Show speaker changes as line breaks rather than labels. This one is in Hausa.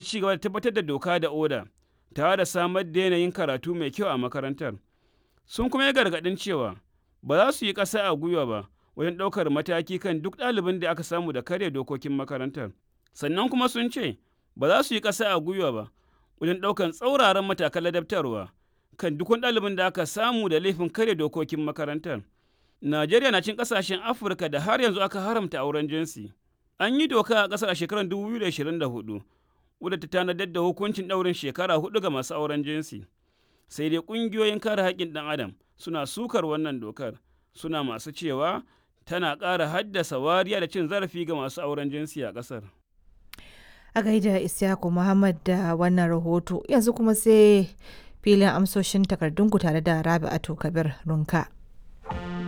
ci gaba da tabbatar da doka da oda tare da samar da yanayin karatu mai kyau a makarantar sun kuma yi gargaɗin cewa ba za su yi ƙasa a gwiwa ba wajen ɗaukar mataki kan duk ɗalibin da aka samu da karya dokokin makarantar sannan kuma sun ce ba za su yi ƙasa a gwiwa ba wajen ɗaukar tsauraran matakan ladabtarwa kan duk wani ɗalibin da aka samu da laifin karya dokokin makarantar najeriya na cin ƙasashen afirka da har yanzu aka haramta auren jinsi an yi doka a ƙasar a shekarar 2024 wadda ta tanadar da hukuncin ɗaurin shekara hudu ga masu auren jinsi sai dai ƙungiyoyin kare haƙƙin ɗan adam suna sukar wannan dokar suna masu cewa tana ƙara haddasa wariya da cin zarafi ga masu auren jinsi a ƙasar.
A gaida Isyaku Muhammad da wannan rahoto yanzu kuma sai filin amsoshin takardunku tare da Rabi'atu Kabir Runka.